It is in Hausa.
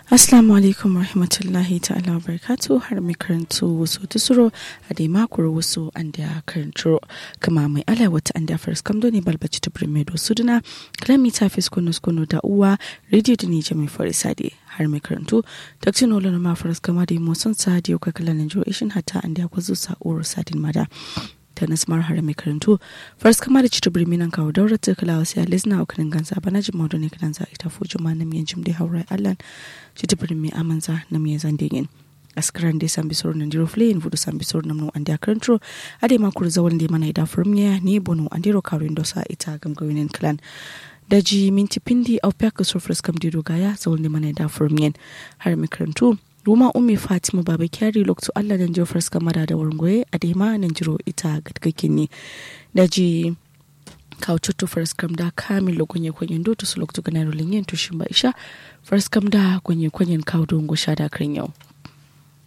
Assalamu alaikum rahmatullahi ta'ala wa barakatu har mai karanto wasu tusuro a dai makuru wasu an da karanto kama mai ala wata an da faris kamdo ne balbaci ta birme da suduna kalami ta fi skono skono da uwa rediyo da nije mai farisa de har mai karanto takcin olo na ma faris kama da motsin sa da yau kakala na jiro ishin hata an da kwazo sa'uwar sadin mada ta nasmar har mai karanto faris kama da cita birmi nan kawo daurar ta kala wasu ya lizna a kanin gansa bana jima wadda ne kanan za a ita fuji ma na miyan jim da haurai allan cita birmi amanza na miyan zandegin askaran dai san bisoro nan diro flein vudu san bisoro nan no andi akrantro ade ma kur zawal de mana ida furmiya ni bono andiro kawin dosa ita gamgawinin clan daji minti pindi au peka surfres kam dido gaya zawal de mana ida furmiyan har mai karanto Ruma Umi Fatima Baba Kyari lokto Allah nan jiro fars kamara da wargoye a dema nan jiro ita gadgakin ne daji kawo cutto fars kam da kamilo gonye kwenyen do to su lokto ganaro linyen to shimba isha fars kam da gonye kwenyen kawo dongo sha da kan yau